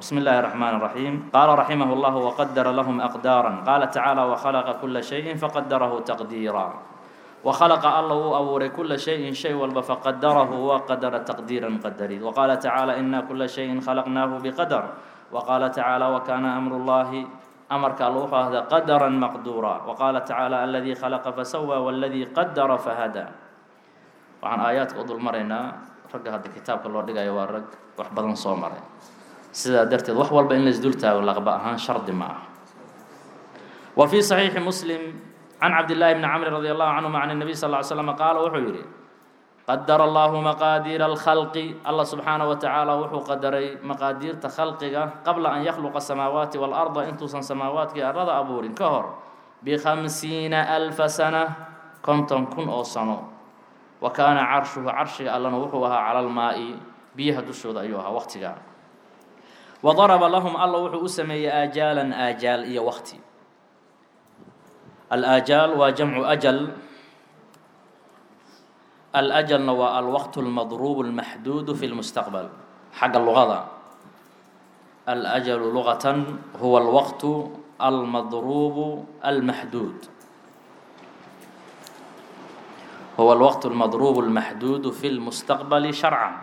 بسم الله الرحمن الرحيم قال رحمه الله وقدر لهم أقدارا قال تعالى وخلق كل شيء فقدره تقديرا وخلق الله أبوري كل شيء شيء والب فقدره وقدر تقديرا قدري وقال تعالى إنا كل شيء خلقناه بقدر وقال تعالى وكان أمر الله أمرك الله هذا قدرا مقدورا وقال تعالى الذي خلق فسوى والذي قدر فهدى وعن آيات قدر مرينا رق هذا الكتاب الله دقا يوارق وحبضا صومري سيدا درتد wax walba in la isdultaago laqba ahaan shardi ma ah وفي صحيح مسلم عن عبد الله بن عمرو رضي الله عنهما عن النبي صلى الله عليه وسلم قال وحو يري قدر الله مقادير الخلق الله سبحانه وتعالى وحو قدري مقادير تخلقك قبل أن يخلق السماوات والأرض انتوسا سماوات أرض أبور كهر بخمسين ألف سنة كنتم كن أو سنة وكان عرشه عرشه الله وحوها على الماء بيها دشود أيها وقتها وضرب لهم الله وحو أسمي آجالا آجال إيا وقتي الآجال وجمع أجل الأجل هو الوقت المضروب المحدود في المستقبل حق اللغة الأجل لغة هو الوقت المضروب المحدود هو الوقت المضروب المحدود في المستقبل شرعا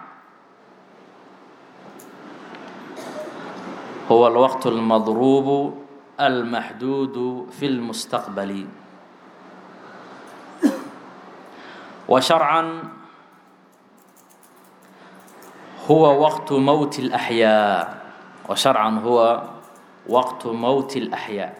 هو الوقت المضروب المحدود في المستقبل وشرعا هو وقت موت الأحياء وشرعا هو وقت موت الأحياء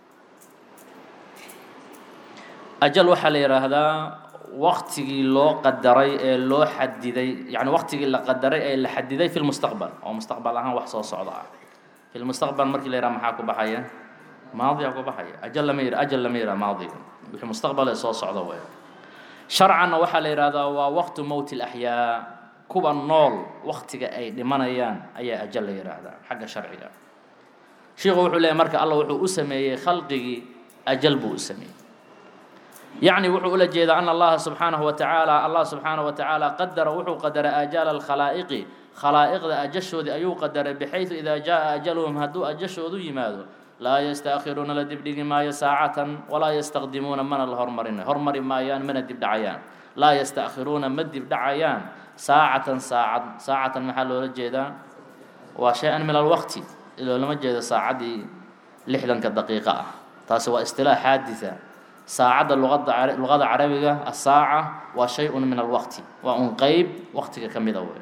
أجل وحل هذا وقتي لو قدري لو حددي يعني وقتي اللي قدري اللي حددي في المستقبل أو مستقبل أها وحصو صعدا في المستقبل مركي ليرا محاكو بحية ماضي أكو بحية أجل لما يرى أجل لما يرى ماضي في المستقبل يصو صعدا وين شرعا وحل هذا ووقت موت الأحياء كوبا النول وقتك أي لمنيان أي أجل يراهدا حق شرعي شيخ وحو لي مركا الله وحو أسمي خلقي أجل بو أسمي يعني وحو أولا جيدا أن الله سبحانه وتعالى الله سبحانه وتعالى قدر وحو قدر آجال الخلائق خلائق أجشوا ذي أيو قدر بحيث إذا جاء أجلهم هدو أجشوا ذو يمادوا لا يستأخرون لدبدق ما ساعة ولا يستقدمون من الهرمرين هرمر ما يان من الدبدعيان لا يستأخرون من الدبدعيان ساعة ساعة ساعة محل الجيدا وشيئا من الوقت إذا لم جيدا ساعة دي لحدا كدقيقة تاسوا اصطلاح حادثة ساعة اللغة اللغة العربية الساعة وشيء من الوقت وأن قيب وقتك كم يدور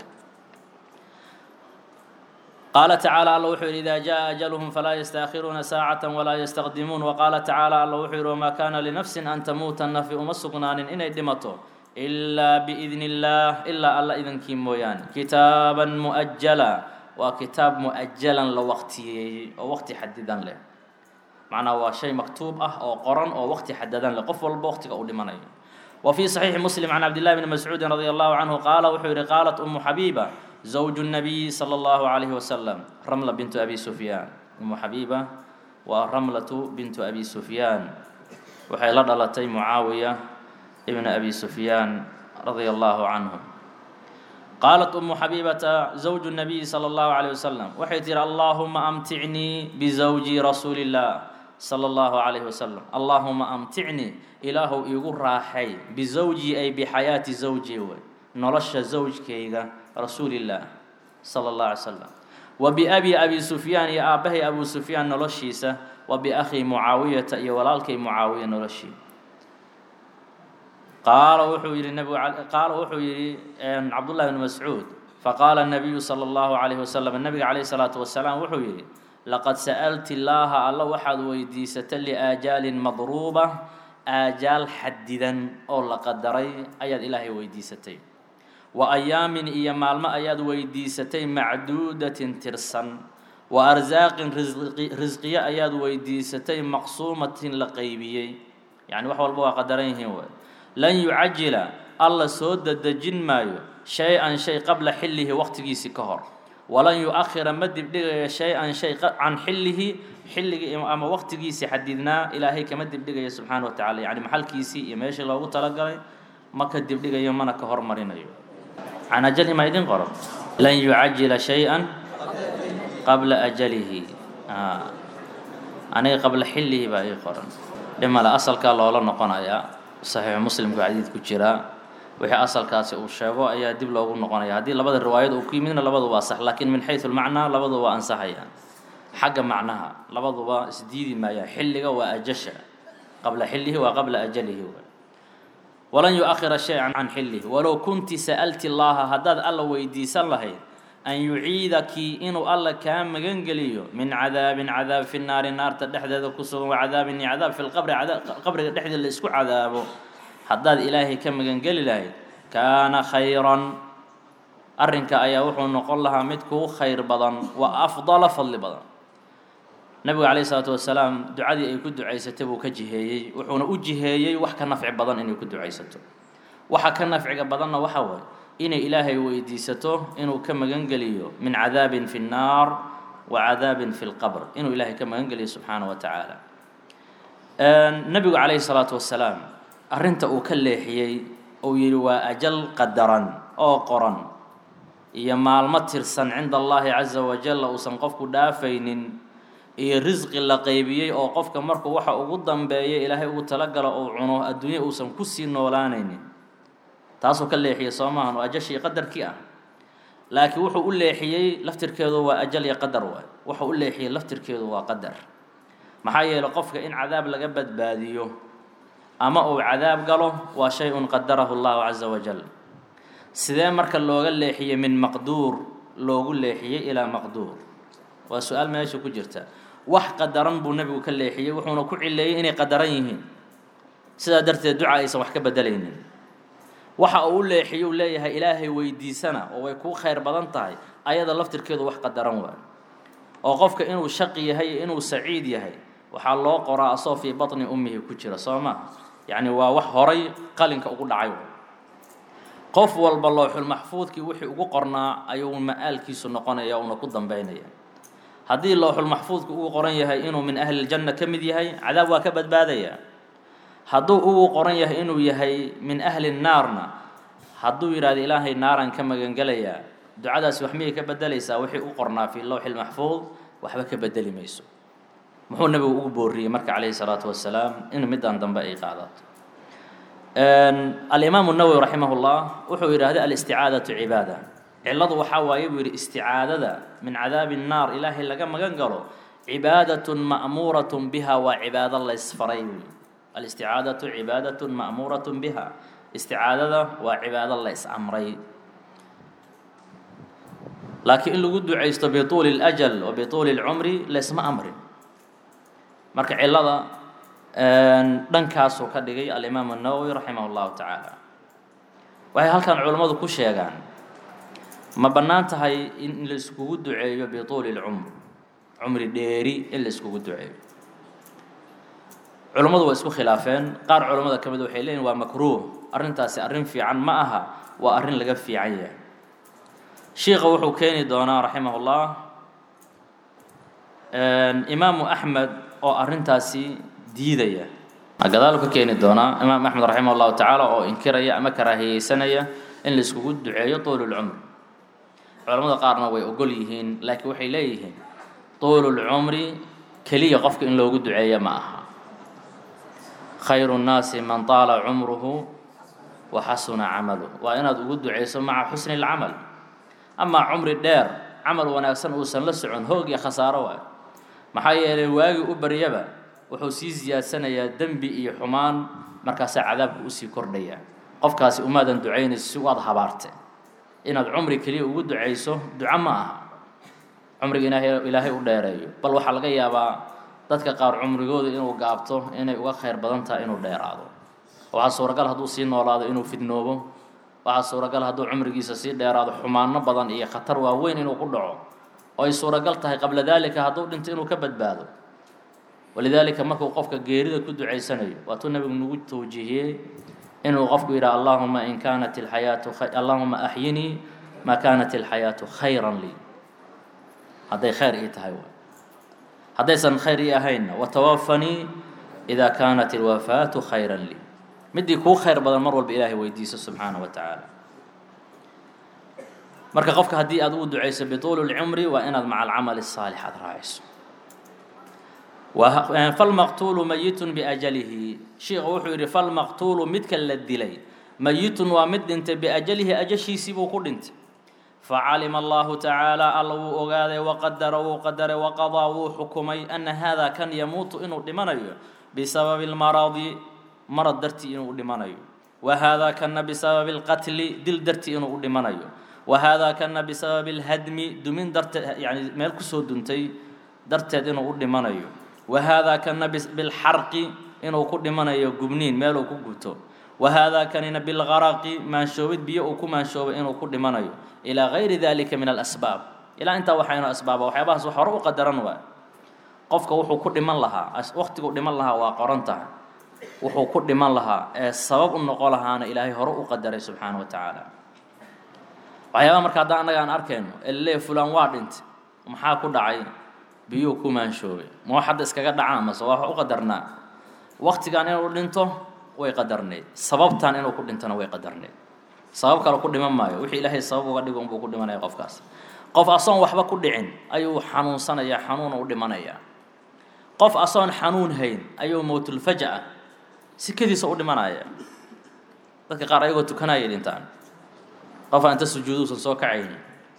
قال تعالى الله وحير إذا جاء أجلهم فلا يستأخرون ساعة ولا يستقدمون وقال تعالى الله وحير وما كان لنفس أن تموت النفي أمسقنان إن دمته إلا بإذن الله إلا الله إذن كيمويان كتابا مؤجلا وكتاب مؤجلا لوقتي ووقت حددا له معناه هو شيء مكتوب أه أو قرن أو وقت حددا لقف والبوقت أو لمني وفي صحيح مسلم عن عبد الله بن مسعود رضي الله عنه قال وحير قالت أم حبيبة زوج النبي صلى الله عليه وسلم رملة بنت أبي سفيان أم حبيبة ورملة بنت أبي سفيان وحي لدلتي معاوية ابن أبي سفيان رضي الله عنهم قالت أم حبيبة زوج النبي صلى الله عليه وسلم وحيتر اللهم أمتعني بزوجي رسول الله صلى الله عليه وسلم اللهم أمتعني إله يقول راحي بزوجي أي بحياة زوجي نرش زوج كيغا رسول الله صلى الله عليه وسلم وبأبي أبي سفيان يا أبه أبو سفيان نرشيسة وبأخي معاوية يا ولالكي معاوية نرشي قال وحو يري النبي قال وحو يري عبد الله بن مسعود فقال النبي صلى الله عليه وسلم النبي عليه الصلاة والسلام وحو يري لقد سألت الله الله وحد ويديسة لآجال مضروبة آجال حددا أو لقدري أياد إلهي ويديستي وأيام إيا مالما أياد ويديستي معدودة ترسن وأرزاق رزقية أياد ويديستي مقسومة لقيبية يعني وحوال بوا قدرين هو لن يعجل الله سود الدجن مايو شيئا شيء قبل حله وقت جيسي كهر ولن يؤخر مدب شيئا شيء عن حله حله أما وقت جيسي حددنا إلهي كمدب دقيا سبحانه وتعالى يعني محل كيسي يماشي الله تلقى ما كدب دقيا منا كهر مرينا عن أجل ما يدين قرب لن يعجل شيئا qabla ajalihi aniga qabla xillihi baa ii qoran dhimale asalkaa loola noqonayaa saxiixu muslimku xadiid ku jiraa wixii asalkaasi uu sheego ayaa dib loogu noqonaya haddii labada riwaayad uu ku yimidna labaduba waa sax laakiin min xaysu lmacnaa labaduba waa ansaxayaan xagga macnaha labaduba isdiidi maayaan xilliga waa ajasha qabla xillihi waa qabla ajalihi walan yu-akhira shay-an can xillihi walow kunti sa'alti llaaha haddaad alla weydiisan lahayd an yuciidaki inuu alla kaa magangeliyo min cadaabin cadaab fi naari naarta dhexdeeda ku sugan wa cadaabin iyo cadaab fi lqabri qabriga dhexdeeda la isku cadaabo haddaad ilaahay ka magangeli lahayd kaana khayran arrinka ayaa wuxuu noqon lahaa mid kuu khayr badan wa afdala fadli badan nabigu calayhi isalaatu wasalaam ducadii ay ku ducaysatay buu ka jiheeyey wuxuuna u jiheeyey wax ka nafci badan inay ku ducaysato waxa ka nafciga badanna waxa waaye inay ilaahay weydiisato inuu ka magangeliyo min cadaabin fi nnaar wa cadaabin fi lqabr inuu ilaahay ka magangeliyo subxaana wa tacaala nabigu calayhi salaatu wasalaam arrinta uu ka leexiyey uu yidhi waa ajal qadaran oo qoran iyo maalmo tirsan cinda allahi caza wajalla uusan qofku dhaafaynin iyo risqi la qeybiyey oo qofka markuu waxa ugu dambeeya ilaahay ugu talagalo uu cuno adduunya uusan kusii noolaanaynin taasuu ka leexiyey soo maahan oo ajashii qadarkii ah laakiin wuxuu u leexiyey laftirkeedu waa ajal iyo qadar waay wuxuu u leexiyey laftirkeedu waa qadar maxaa yeelay qofka in cadaab laga badbaadiyo ama uu cadaab galo waa shay-un qadarahu allahu caza wajal sidee marka looga leexiyey min maqduur loogu leexiyey ilaa maqduur waa su-aal meesha ku jirta wax qadaran buu nebigu ka leexiyey wuxuuna ku cileeyey inay qadaran yihiin sidaa darteed duca aysan wax ka bedelaynin waxa uu u leexiyo u leeyahay ilaahay weydiisana oo way kuu khayr badan tahay ayada laftirkeedu wax qadaran waayo oo qofka inuu shaqi yahay iyo inuu saciid yahay waxaa loo qoraa asoo fii batni ummihi ku jira soo maha yacni waa wax horay qalinka ugu dhacay qof walba looxul maxfuudkii wixii ugu qornaa ayuu ma-aalkiisu noqonaya uuna ku dambeynaya haddii looxul maxfuudku ugu qoran yahay inuu min ahli ljanna ka mid yahay cadaab waa ka badbaadaya hadduu ugu qoran yahay inuu yahay min ahli naarna hadduu yidhahdo ilaahay naaraan ka magangelayaa ducadaasi wax miyay ka bedelaysaa wixii u qornaa fii lowxi lmaxfuud waxba ka bedeli mayso muxuu nabigu ugu booriyey marka calayhi salaatu wasalaam in middan dambe ay qaadato alimaamu nawowi raximah llah wuxuu yidhaahday alisticaadatu cibaada cilladu waxaa waaye buu yidhi isticaadada min cadaabi nnaar ilaahay laga magan galo cibaadatun ma'muuratun biha waa cibaado laysfaray buu yidhi alisticaadatu cibaadatun ma'muuratun biha isticaadada waa cibaado la is-amray laakiin in lagu ducaysto bituuli اlajal wa bituuli اlcumri laysma amrin marka cillada dhankaasuu ka dhigay alimaamu الnawowi raximah اllahu tacaala waxay halkan culammadu ku sheegaan ma bannaan tahay in la iskugu duceeyo bituuli اlcumr cumri dheeri in la iskugu duceeyo culammadu waa isku khilaafeen qaar culammada ka mid waxay leeyihin waa makruuh arrintaasi arrin fiican ma aha waa arrin laga fiican yahay shiikha wuxuu keeni doonaa raximah ullah imaamu axmed oo arrintaasi diidaya gadaal ka keeni doonaa imaam axmed raximah llahu tacaala oo inkiraya ama karaahiyeysanaya in la iskugu duceeyo tuululcumr culamada qaarna way ogol yihiin laakiin waxay leeyihiin tuululcumri keliya qofka in loogu duceeya ma aha khayru nnaasi man taala cumruhu wa xasuna camaluh waa inaad ugu duceyso maca xusni اlcamal amaa cumri dheer camal wanaagsan uusan la socon hoog iyo khasaaro waay maxaa yeelay waagii u baryaba wuxuu sii siyaadsanayaa dembi iyo xumaan markaasaa cadaabka usii kordhaya qofkaasi umaadan ducaynayso si waad habaarte inaad cumri keliya ugu ducayso duco ma aha cumriga ilaahay ilaahay u dheereeyo bal waxaa laga yaabaa dadka qaar cumrigooda inuu gaabto inay uga khayr badan tahay inuu dheeraado waxaa suuragal hadduu sii noolaado inuu fidnoobo waxaa suuragal hadduu cumrigiisa sii dheeraado xumaano badan iyo khatar waaweyn inuu ku dhaco oo ay suuragal tahay qabla daalika hadduu dhinto inuu ka badbaado walidaalika markuu qofka geerida ku ducaysanayo waatuu nabigu nagu tawjiihiyey inuu qofku yidhaha allahuma in kaanat ilxayaatu allahuma axyinii maa kaanat ilxayaatu khayran lii hadday khayr ii tahay waay haddaysan khayr ii ahaynna watawafanii idaa kaanat ilwafaatu khayran lii midii kuu khayr badan mar walba ilaahay weydiiso subxaana wa tacaala marka qofka haddii aad ugu ducayso bituuli lcumri waa inaad maca alcamali الsaalix aad raacayso falmaqtuulu mayitun biajalihi shiikhu wuxuu yidhi falmaqtuulu midka la dilay mayitun waa mid dhintay biajalihi ajashiisii buu ku dhintay facalima allahu tacaala alla wuu ogaaday waqadara wuu qadaray waqadaa wuu xukumay ana hada kan yamuutu inuu dhimanayo bisababi lmaradi marad dartii inuu dhimanayo wa hada kana bisababi lqatli dil dartii inuu u dhimanayo wa hada kana bisababi lhadmi dumin darteed yani meel kusoo duntay darteed inuu u dhimanayo wa hada kana bilxarqi inuu ku dhimanayo gubniin meeluu ku guto wa hada kanina bilgaraqi maanshoobid biyo uu ku maanshoobay inuu ku dhimanayo ilaa gayri dalika min alasbaab ilaa intaa waxaynu asbaaba waxyaabahaas wax hore u qadaran waa qofka wuxuu ku dhiman lahaa waqtiguu dhiman lahaa waa qoran tahay wuxuu ku dhiman lahaa ee sabab u noqon lahaana ilaahay hore u qadaray subxaana wa tacaala waxyaabaha marka haddaan annaga aan arkayno ele fulaan waa dhintay maxaa ku dhacay biyuu ku maanshoobay ma wax hadda iskaga dhacaan mase waa wax u qadarnaa waqtigan inuu dhinto way qadarneyd sababtan inuu ku dhintona way qadarneyd sabab kale ku dhiman maayo wixii ilaahay sabab uga dhigo unbuu ku dhimanaya qofkaas qof asoon waxba ku dhicin ayuu xanuunsanaya xanuun u dhimanaya qof asoon xanuun hayn ayuu mowtulfaja sikadiisa u dhimanaya dadka qaar ayagoo tukanaya dhintaan qof aan inta sujuuduusan soo kacaynin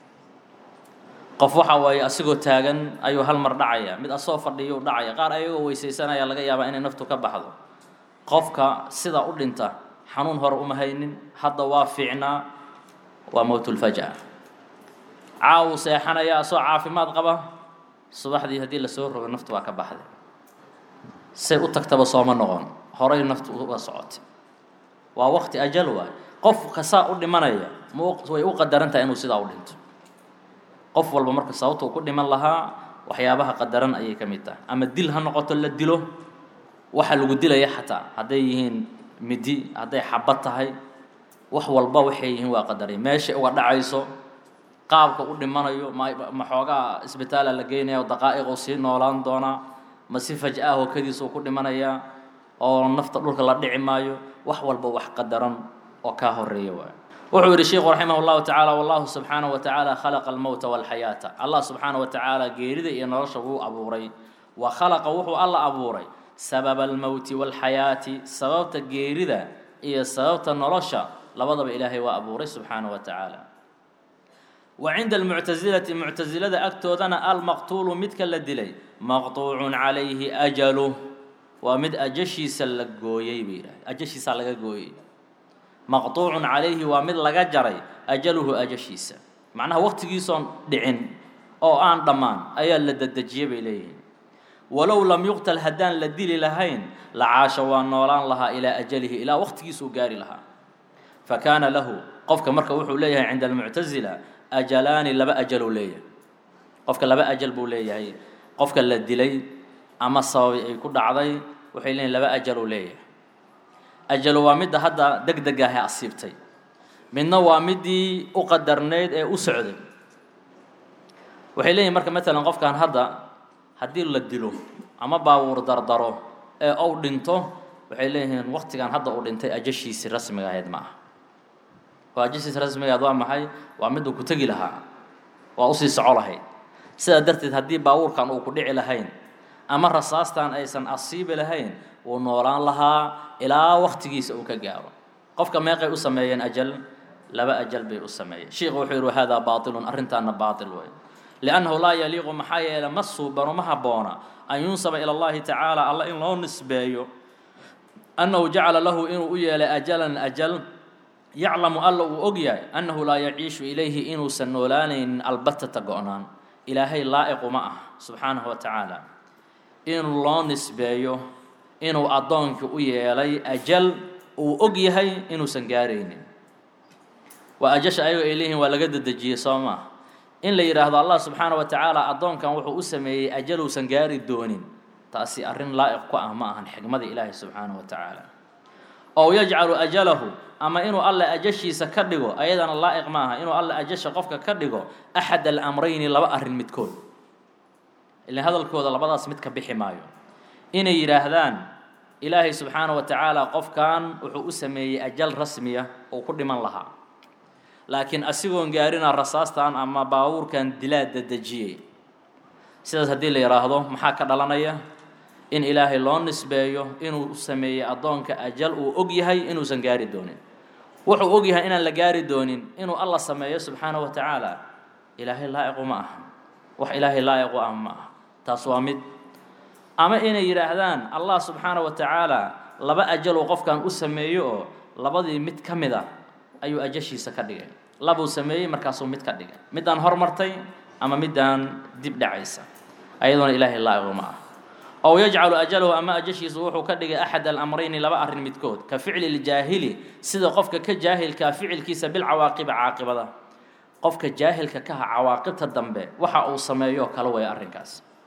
qof waxa waaye asigoo taagan ayuu hal mar dhacaya mid asoo fadhiyo u dhacaya qaar ayagoo weysaysanaya laga yaabaa inay naftu ka baxdo qofka sidaa u dhinta xanuun hore uma haynin hadda waa fiicnaa waa mowtulfaja caawu seexanaya asoo caafimaad qaba subaxdii haddii lasoo rogo naftu waa ka baxday say u tagtaba sooma noqon horay naftu uga socotay waa waqti ajal waay qofka saa u dhimanaya ma way u qadaran tahay inuu sidaa u dhinto qof walba marka sababta uu ku dhiman lahaa waxyaabaha qadaran ayay ka mid tahay ama dil ha noqoto la dilo waxa lagu dilaya xataa hadday yihiin midi hadday xabad tahay wax walba waxay yihiin waa qadaray meeshay uga dhacayso qaabka u dhimanayo ma ma xoogaa isbitaala la geynaya oo daqaa'iquu sii noolaan doonaa ma si faj-ah hokadiisa uu ku dhimanayaa oo nafta dhulka la dhici maayo wax walba wax qadaran oo kaa horeeya waay wuxuu yidhi sheikhu raximah اllahu tacaala wallahu subxaanaه wa tacaala khalaqa almowta walxayaata allah subxaanaه wa tacaala geerida iyo nolosha wuu abuuray wa khalaqa wuxuu alla abuuray sababa almowti walxayaati sababta geerida iyo sababta nolosha labadaba ilaahay waa abuuray subxaanaه wa tacaala wa cinda almuctasilati muctasilada agtoodana almaqtuulu midka la dilay maqtuucun calayhi ajaluh waa mid ajashiisa la gooyey bay yidhahdeen ajashiisaa laga gooyey maqtuucun calayhi waa mid laga jaray ajaluhu ajashiisa macnaha waqtigiisoon dhicin oo aan dhammaan ayaa la dedejiyey bay leeyihiin walow lam yuqtal haddaan la dili lahayn la caasha waa noolaan lahaa ilaa ajalihi ilaa waqtigiisuu gaari lahaa fa kaana lahu qofka marka wuxuu leeyahay cinda almuctasila ajalaani laba ajaluu leeyahay qofka laba ajal buu leeyahay qofka la dilay ama sababi ay ku dhacday waxay leeyihin laba ajaluu leeyahay ajalo waa midda hadda deg degaahe asiibtay midna waa midii u qadarnayd ee u socday waxay leeyihin marka matalan qofkan hadda haddii la dilo ama baabuur dardaro ee ou dhinto waxay leeyihiin waqtigan hadda uu dhintay ajashiisii rasmiga ahayd ma aha oo ajashiisi rasmiga ahayd waa maxay waa miduu ku tegi lahaa waa usii soco lahayd sidaa darteed haddii baabuurkan uu ku dhici lahayn ama rasaastan aysan asiibi lahayn wuu noolaan lahaa ilaa waqtigiisa uu ka gaaro qofka meeqay u sameeyeen ajal laba ajal bay u sameeyeen sheikhu wuxuu yidhi wahada baatilun arrintaana baatil wey liannahu laa yaliiqu maxaa yeele ma suubano ma habboona an yunsaba ila allahi tacaala alla in loo nisbeeyo annahu jacala lahu inuu u yeelay ajalan ajal yaclamu alla uu og yahay annahu laa yaciishu ilayhi inuusan noolaanaynin albatata go-naan ilaahay laa'iqu ma ah subxaanahu wa tacaala in loo nisbeeyo inuu addoonkii u yeelay ajal uu og yahay inuusan gaaraynin waa ajasha ayagoo ay leeyihin waa laga dedejiyey soo maa in la yidhaahdo allah subxaana wa tacaala addoonkan wuxuu u sameeyey ajal uusan gaari doonin taasi arrin laa'iq ku ah ma ahan xigmada ilaahi subxaana wa tacaala ow yajcalu ajalahu ama inuu alle ajashiisa ka dhigo ayadana laa'iq ma aha inuu alle ajasha qofka ka dhigo axad alamrayni laba arrin midkood ilan hadalkooda labadaas mid ka bixi maayo inay yidhaahdaan ilaahay subxaana wa tacaala qofkan wuxuu u sameeyey ajal rasmiya uu ku dhiman lahaa laakiin asigoon gaarina rasaastan ama baabuurkan dilaa dadejiyey sidaas haddii la yidhaahdo maxaa ka dhalanaya in ilaahay loo nisbeeyo inuu sameeyey addoonka ajal uu og yahay inuusan gaari doonin wuxuu og yahay inaan la gaari doonin inuu alla sameeyo subxaana wa tacaala ilaahay laa'iqu ma aha wax ilaahay laa'iqu ah ma aha taas waa mid ama inay yidhaahdaan allah subxaana wa tacaala laba ajaluu qofkan u sameeyo oo labadii mid ka mid ah ayuu ajashiisa ka dhigay labuu sameeyey markaasuu mid ka dhigay middaan hormartay ama middaan dib dhacaysa ayadoona ilaahay laa'iqu ma ah ow yajcalu ajalahu ama ajashiisu wuxuu ka dhigay axad alamrayni laba arrin midkood ka ficli ljaahili sida qofka ka jaahilkaa ficilkiisa bilcawaaqibi caaqibada qofka jaahilka kaha cawaaqibta dambe waxa uu sameeyo kala way arrinkaas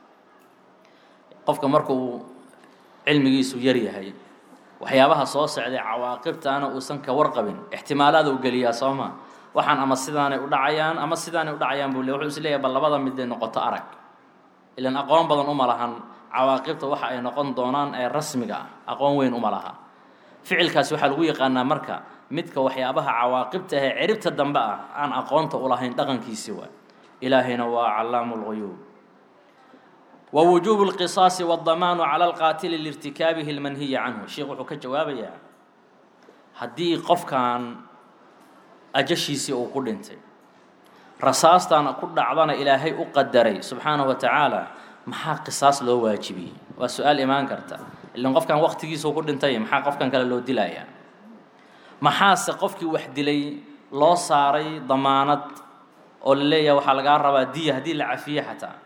qofka markuu cilmigiisu yar yahay waxyaabaha soo socday cawaaqibtaana uusan ka warqabin ixtimaalaada u geliyaa soo ma waxaan ama sidaanay u dhacayaan ama sidaanay u dhacayaan buu le wuxuu is leeyahay bal labada miday noqoto arag ilan aqoon badan uma lahan cawaaqibta waxa ay noqon doonaan ee rasmiga ah aqoon weyn uma laha ficilkaasi waxaa lagu yaqaanaa marka midka waxyaabaha cawaaqibta ahee ciribta dambe ah aan aqoonta u lahayn dhaqankiisi waa ilaahayna waa callaamu lguyuub wa wujuubu lqisaasi waddamaanu cala alqaatili liirtikaabihi lmanhiya canhu sheikh wuxuu ka jawaabayaa haddii qofkan ajashiisii uu ku dhintay rasaastan ku dhacdana ilaahay u qadaray subxaanahu wa tacaala maxaa qisaas loo waajibiyey waa su-aal imaan karta ilan qofkan waqtigiisuu ku dhintay maxaa qofkan kale loo dilayaa maxaase qofkii wax dilay loo saaray damaanad oo la leeyahay waxaa lagaa rabaa diya haddii la cafiye xataa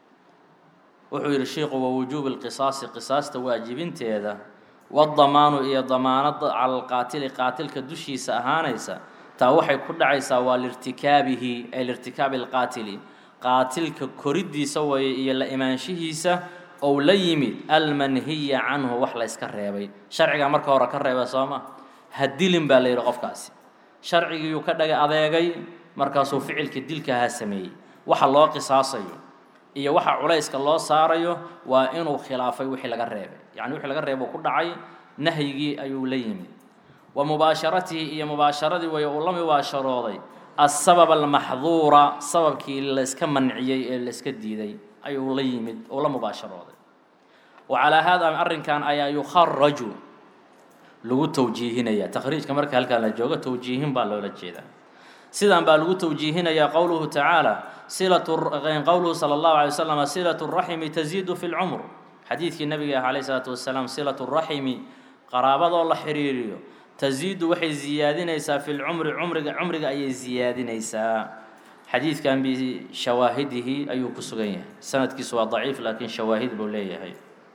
wuxuu yidhi sheikhu wa wujuubi lqisaasi qisaasta waajibinteeda wadamaanu iyo damaanada cala alqaatili qaatilka dushiisa ahaanaysa taa waxay ku dhacaysaa waa liirtikaabihi ay liirtikaabi alqaatili qaatilka koriddiisa waye iyo la imaanshihiisa ou la yimid almanhiya canhu wax layska reebay sharcigaa marka hore ka reeba sooma ha dilin baa la yidhi qofkaasi sharcigiiyuu ka dhagay adeegay markaasuu ficilka dilkahaa sameeyey waxa loo qisaasayo iyo waxa culayska loo saarayo waa inuu khilaafay wixii laga reebay yacni wixii laga reebo ku dhacay nahyigii ayuu la yimid wa mubaasharatihi iyo mubaasharadii way uu la mubaasharooday asabab almaxduura sababkii layska manciyey ee layska diiday ayuu la yimid uu la mubaasharooday wa calaa haada arrinkan ayaa yukharaju lagu tawjiihinaya takhriijka marka halkaan la joogo tawjiihin baa loola jeedaa sidan baa lagu tawjiihinayaa qowluhu tacaala silatu qowluhu sala allahu alay wasalam silatu raximi taziidu fi lcumr xadiidkii nabiga ah calayh isalaatu wasalaam silatu raximi qaraabadoo la xiriiriyo taziidu waxay ziyaadinaysaa fi lcumri cumriga cumriga ayay ziyaadinaysaa xadiidkan bishawaahidihi ayuu ku sugan yahay sanadkiisu waa daciif laakiin shawaahid buu leeyahay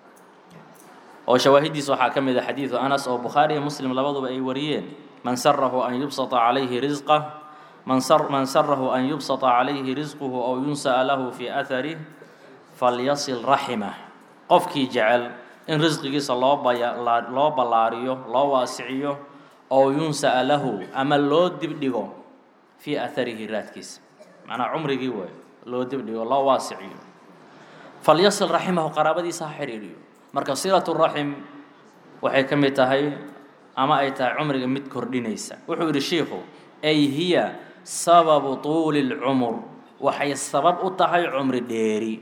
oo shawaahidiisa waxaa ka mid a xadiidu anas oo bukhaari iyo muslim labaduba ay wariyeen man sarahu an yubsata calayhi risqah man man sarahu an yubsata calayhi risquhu ow yunsa'a lahu fii aharih falyasil raximah qofkii jecel in risqigiisa loo baya loo ballaariyo loo waasiciyo ow yunsa'a lahu ama loo dibdhigo fii aharihi raadkiisa macnaa cumrigii waay loo dibdhigo loo waasiciyo falyasil raximahu qaraabadiisa ha xidhiidhiyo marka silatu raxim waxay ka mid tahay ama ay tahay cumriga mid kordhinaysa wuxuu yidhi shiikhu ay hiya sababu tuuli lcumur waxay sabab u tahay cumri dheeri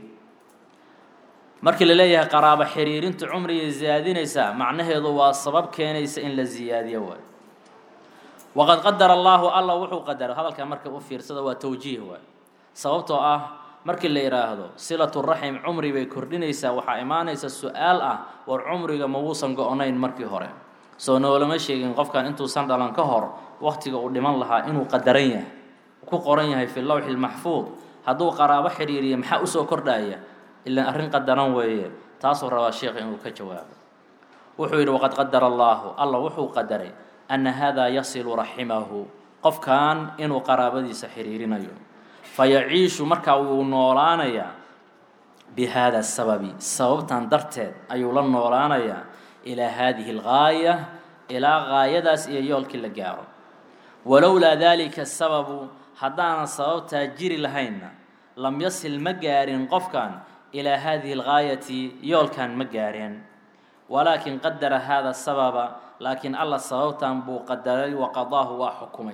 markii la leeyahay qaraabo xiriirinta cumrigay ziyaadinaysaa macnaheedu waa sabab keenaysa in la ziyaadiyo waay waqad qadara allaahu alla wuxuu qadaray hadalkaa marka u fiirsada waa tawjiih waay sababtoo ah markii la yidhaahdo silatu raxim cumri bay kordhinaysaa waxaa imaanaysa su-aal ah war cumriga ma wuusan go-nayn markii hore soo noolama sheegin qofkan intuusan dhalan ka hor wakhtiga uu dhiman lahaa inuu qadaran yahay ku qoran yahay fi lowxi lmaxfuud hadduu qaraabo xidhiiriya maxaa usoo kordhaya ilaan arrin qadaran weeye taasuu rabaa sheekha inuu ka jawaabo wuxuu yidhi waqad qadara allaahu alla wuxuu qadaray anna haadaa yasilu raximahu qofkan inuu qaraabadiisa xidhiirinayo fayaciishu markaa wuu noolaanayaa bi haada sababi sababtan darteed ayuu la noolaanayaa ilaa haadihi algaaya ilaa gaayadaas iyo yoolkii la gaaro walowlaa daalika sababu haddaanan sababtaa jiri lahaynna lam yasil ma gaarin qofkan ilaa haadihi algaayati yoolkan ma gaareen walaakin qadara haada sababa laakiin alla sababtan buu qadaray wa qadaahu waa xukumay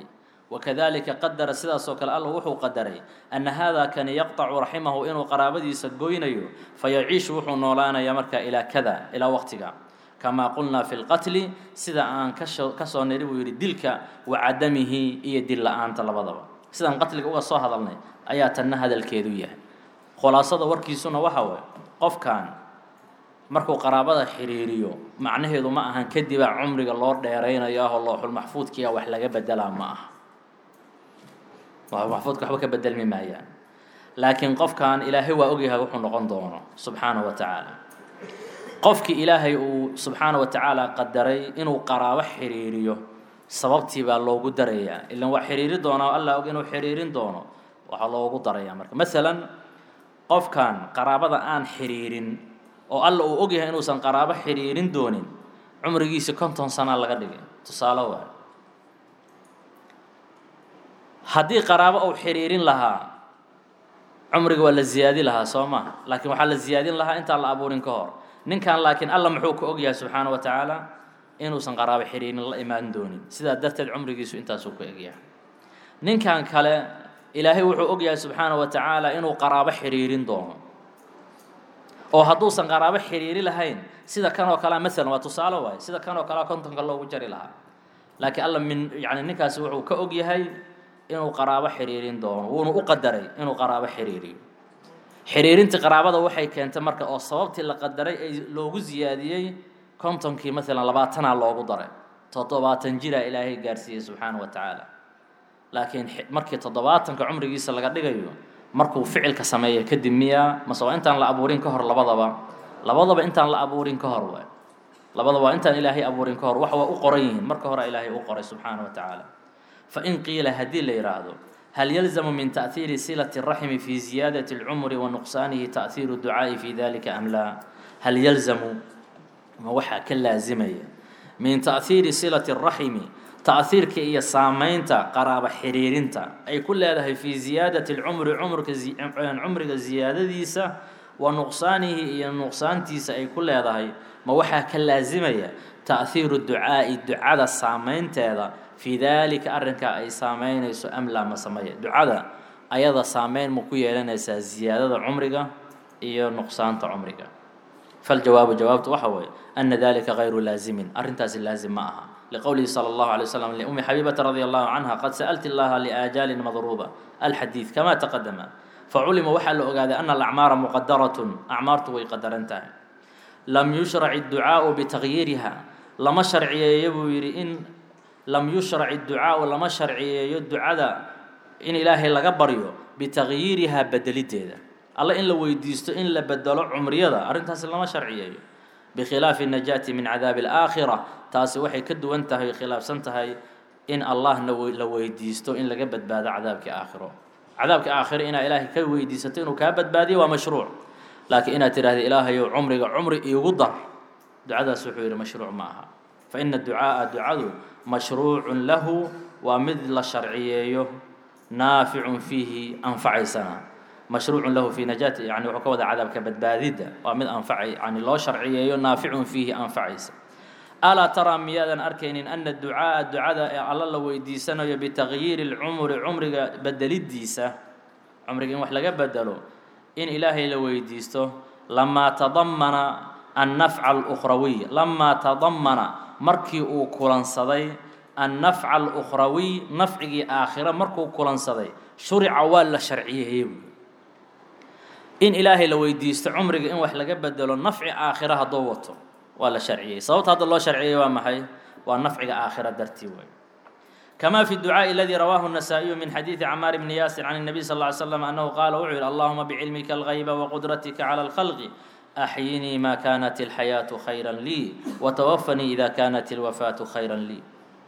wakadalika qadara sidaasoo kale alla wuxuu qadaray ana haadaa kani yaqطacu raximahu inuu qaraabadiisa goynayo fayaciishu wuxuu noolaanayaa markaa ilaa kada ilaa waqtiga kamaa qulnaa fi lqatli sida aan kasoo kasoo niri buu yidhi dilka wa cadamihi iyo dil la-aanta labadaba sidaan qatliga uga soo hadalnay ayaa tanna hadalkeedu yahay khulaasada warkiisuna waxa waye qofkan markuu qaraabada xiriiriyo macnaheedu ma ahan kadibaa cumriga loo dheeraynayo ahoo looxulmaxfuudkiia wax laga bedelaa ma aha looxulmaxfuudka waxba ka bedelmi maayaan laakiin qofkan ilaahay waa ogyahay wuxuu noqon doono subxaanahu wa tacaala qofkii ilaahay uu subxaana wa tacaala qadaray inuu qaraabo xiriiriyo sababtii baa loogu darayaa ilan waa xiriiri doonaa allah og inuu xiriirin doono waxaa loogu darayaa marka masalan qofkan qaraabada aan xiriirin oo alla uu ogyahay inuusan qaraabo xiriirin doonin cumrigiisi konton sanaa laga dhigay tusaale waay haddii qaraabo uu xiriirin lahaa cumriga waa la ziyaadi lahaa soo maha laakiin waxaa la ziyaadin lahaa intaan la abuurin ka hor ninkan laakiin alla muxuu ka ogyahay subxaana wa tacaala inuusan qaraabo xiriirin la imaan doonin sidaa darteed cumrigiisu intaasuu ku egyahay ninkan kale ilaahay wuxuu ogyahay subxaana wa tacaala inuu qaraabo xiriirin doono oo hadduusan qaraabo xiriiri lahayn sida kan oo kalea maalan waa tusaale waaye sida kan oo kalea kontonka loogu jari lahaa laakiin alla min yani ninkaasi wuxuu ka og yahay inuu qaraabo xiriirin doono wuuna u qadaray inuu qaraabo xiriiriyo xiriirintii qaraabada waxay keentay marka oo sababtii la qadaray ay loogu siyaadiyey kontonkii maalan labaatanaa loogu daray toddobaatan jiraa ilaahay gaarsiiyey subxaana wa tacaala laakiin markii toddobaatanka cumrigiisa laga dhigayo markuu ficilka sameeya kadib miyaa mase waa intaan la abuurin ka hor labadaba labadaba intaan la abuurin ka hor waay labadaba waa intaan ilaahay abuurin ka hor wax waa u qoran yihiin marka hore ilaahay u qoray subxaana wa tacaala fain qiila haddii la yidhaahdo hal yalzamu min ta'hiiri silati الraxmi fi ziyaadati اlcumri wa nuqsaanihi ta'hiiru ducaa'i fi dalika am laa hal yalzamu ma waxaa ka laazimaya min ta'hiiri silati الraxmi ta'hiirka iyo saamaynta qaraaba xiriirinta ay ku leedahay fi ziyaadati اlcumri cumrka cumriga ziyaadadiisa wa nuqsaanihi iyo nuqsaantiisa ay ku leedahay ma waxaa ka laazimaya ta'hiiru ducaa'i ducada saamaynteeda fii daalika arrinkaa ay saameynayso amlaa ma sameeya ducada ayada saameyn ma ku yeelanaysaa ziyaadada cumriga iyo nuqsaanta cumriga faljawaabu jawaabtu waxa weeye ana dalika gayru laazimin arrintaasi laazim ma aha liqowlihi salى اllahu alay waslam liumi xabiibata radi allahu canha qad sa'alti اllaha liaajaalin madruuba alxadiid kama taqadama faculima waxaa la ogaaday ana alacmaara muqadaratun acmaartu way qadaran tahay lam yushrac idducaau bitagyiiriha lama sharciyeeyo buu yidhi in lam yushrac idducaau lama sharciyeeyo ducada in ilaahay laga baryo bitagyiirihaa bedelideeda alla in la weydiisto in la bedelo cumriyada arrintaasi lama sharciyeeyo bikhilaafi najaati min cadaabi alaakhira taasi waxay ka duwan tahay khilaafsan tahay in allahna la weydiisto in laga badbaado cadaabkii aakhiro cadaabka aakhiro inaad ilaahay ka weydiisato inuu kaa badbaadiyo waa mashruuc laakiin inaad tidhahda ilaahayow cumriga cumri iigu dar ducadaas wuxuu yidhi mashruuc ma aha fa ina ducaaa ducadu mashruucun lahu waa mid la sharciyeeyo naaficun fiihi anfacaysana mashruucun lahu fi najaati yani wuxuu ka wada cadaabka badbaadidda waa mid anfacay yani loo sharciyeeyo naaficun fiihi anfacaysa alaa taraa miyaadan arkaynin ana ducaaa ducada ee alla la weydiisanayo bitagyiiri lcumri cumriga bedelidiisa cumriga in wax laga bedelo in ilaahay la weydiisto lamaa tadamana annafca alukhrawiy lamaa tadamana markii uu kulansaday annafca alukhrawiy nafcigii aakhiro markuu kulansaday shurica waa la sharciyeeyey in ilaahay la weydiisto cumriga in wax laga bedelo nafci aakhiro hadduu wato waa la sharciyey sababta hadda loo sharciyey waa maxay waa nafciga aakhira dartii wey kama fi ducaaءi اladii rawaahu النasaaئiyu min xadiiثi camaar bni yaasir can الnabiy sal اه ly slam annahu qaala wuxuu yihi allahuma bcilmika اlغayba wqudratika calى اlkhalqi axyinii ma kanat اlxayaaةu khayra lii watawafanii ida kanat اlwafaaةu khayra lii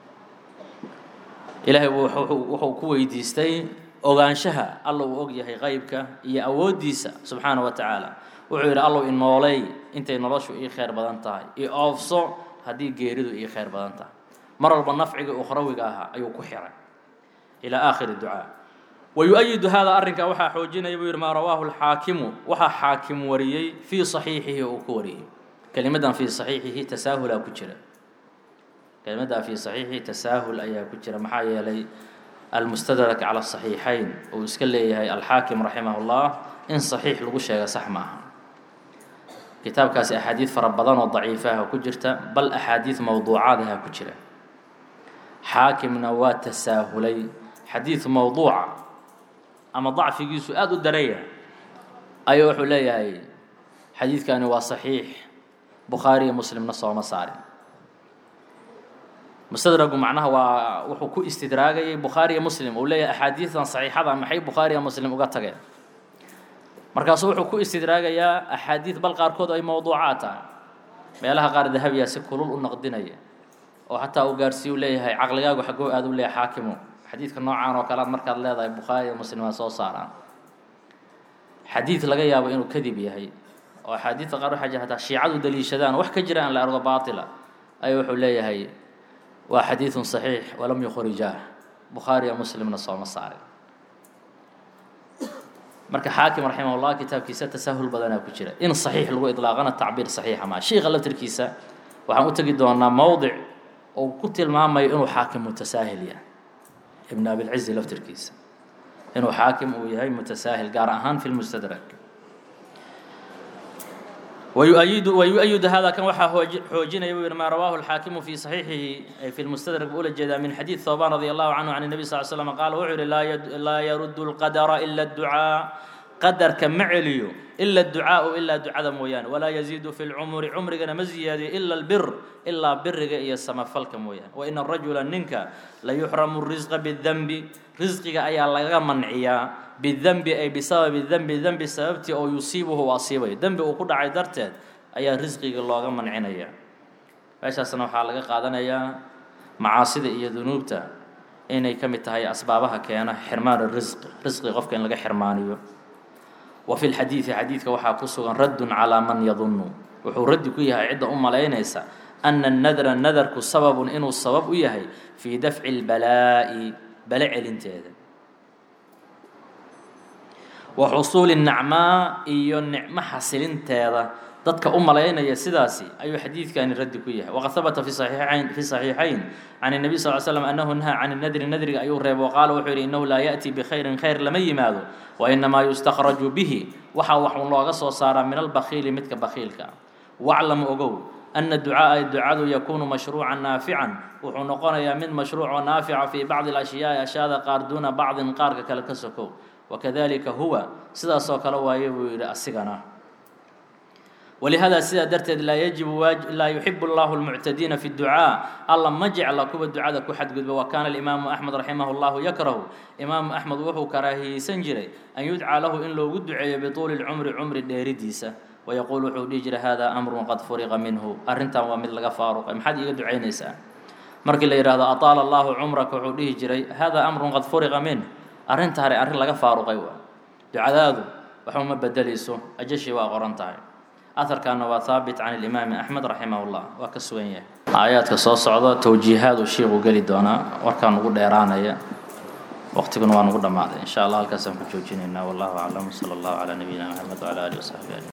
ilaahay wuxuu ku weydiistay ogaanshaha alla uu og yahay qaybka iyo awooddiisa subxaana wa tacaala wuxuu yidhi allow i nooleey intay noloshu ii khayr badan tahay i oofso haddii geeridu ii khayr badan tahay mar walba nafciga ukhrawiga ahaa ayuu ku xiray ilaa aakhiri ducaa wa yu-ayidu hada arrinkaa waxaa xoojinaya buu yidhi maa rawaahu alxaakimu waxaa xaakim wariyey fii saxiixihi uu ku wariyey kelimadan fii saxiixihi tasaahulaa ku jira kelimadaa fii saxiixihi tasaahul ayaa ku jira maxaa yeelay almustadrak cala saxiixayn uu iska leeyahay alxaakim raximah llah in saxiix lagu sheega sax ma aha kitaabkaasi axaadiid fara badan oo daciifaha ku jirta bal axaadiid mowduucaadaha ku jira xaakimna waa tasaahulay xadiid mowduuca ama dacfigiisu aada u daraya ayuu wuxuu leeyahay xadiidkani waa saxiix bukhaari iyo muslimna sooma saarin mustadragu macnaha waa wuxuu ku istidraagayay bukhaari iyo muslim uu leeyahay axaadiidan saxiixada maxay bukhaari iyo muslim uga tageen markaasuu wuxuu ku istidraagayaa axaadiid bal qaarkood ay mowduucaad tahay meelaha qaar dahabiya si kulul u naqdinaya oo xataa uu gaarsiiyu leeyahay caqligaagu xaggoo aada u leeyahay xaakimu xadiidka noocaan oo kalead markaad leedahay bukhaari iyo muslim waa soo saaraan xadiid laga yaabo inuu kadib yahay oo axaadiidta qaar waxaa jira hataa shiicadu daliishadaan wax ka jira aan la argo baatila ayuu wuxuu leeyahay waa xadiidun saxiix walam yukhrijaah bukhaari iyo muslimna sooma saarin marka xaakim raximah llah kitaabkiisa tasahul badanaa ku jira in saxiix lagu idlaaqana tacbiir saxiixa maa shiika laftirkiisa waxaan u tegi doonaa mowdic uu ku tilmaamayo inuu xaakim mutasaahil yahay ibn abilcizi laftirkiisa inuu xaakim uu yahay mutasaahil gaar ahaan fi lmustadrak ويؤيد ويؤيد هذا كان وحا حوجنا يبين ما رواه الحاكم في صحيحه في المستدرك بأولى الجدا من حديث ثوبان رضي الله عنه عن النبي صلى الله عليه وسلم قال وعر لا يد لا يرد القدر إلا الدعاء قدر كمعليو إلا الدعاء إلا دعاء مويان ولا يزيد في العمر عمر جنا مزياد إلا البر إلا بر إيا السما فلك مويان وإن الرجل ننك لا يحرم الرزق بالذنب رزقك أي الله منعيا بالذنب أي بسبب الذنب الذنب سببتي أو يصيبه واصيبه ذنب وكل عي درتد أي رزقك الله منعنيا meeshaasna waxaa laga qaadanayaa macaasida iyo dunuubta inay ka mid tahay asbaabaha keena xirmaan risqi risqi qofka in laga xirmaaniyo wa fi lxadiidi xadiidka waxaa ku sugan raddun calaa man yadunnu wuxuu raddi ku yahay cidda u malaynaysa ana nadra nadarku sababun inuu sabab u yahay fii dafci lbalaa'i bale celinteeda wa xusuuli nacmaa iyo nicmo xasilinteeda dadka u malaynaya sidaasi ayuu xadiidkani raddi ku yahay waqad habata fi saxiixayn fi saxiixayn can الnabiy sal ly slam annahu nahaa can الnadri nadriga ayuu reebo qaala wuxuu yidhi innahu laa yaأti bikhayrin khayr lama yimaado wainamaa yustakhraju bihi waxaa wax un looga soo saaraa min albakhiili midka bakhiilka waclam ogow ana ducaaءa ducadu yakunu mashruucan naafican wuxuu noqonayaa mid mashruuc oo naafica fii bacdi اlashyaai ashyaada qaar duuna bacdin qaarka kale ka sokow wakadalika huwa sidaasoo kale waaye buu yidhi asigana ولهذا سيدا درتد لا يجب واج... لا يحب الله المعتدين في الدعاء الله ما جعل كوب الدعاء كحد قد وكان الإمام أحمد رحمه الله يكره إمام أحمد وهو كراهي سنجري أن يدعى له إن لو قد بطول العمر عمر الديرديسة ويقول حوديجر هذا أمر قد فرغ منه أرنتا ومثل فاروق أم حد يدعي نساء مركي اللي هذا أطال الله عمرك وحوديجر هذا أمر قد فرغ منه أرنتا هري أرن لغا فاروق أيوة دعاء ذا وحوم بدليسو أجشي وأغرنتا أثركana waa haabit can الإimaam أحmed raximah الlah waa ka sugan yahay aayaadka soo socda towjiihaad uu shiiku geli doonaa warkaan ugu dheeraanaya waqtiguna waa nugu dhammaaday in sha allah halkaasaan ku joojinaynaa wallahu aclam salى اllahu calى nabiyina mxamed wعalى alihi وsaxbi ajmain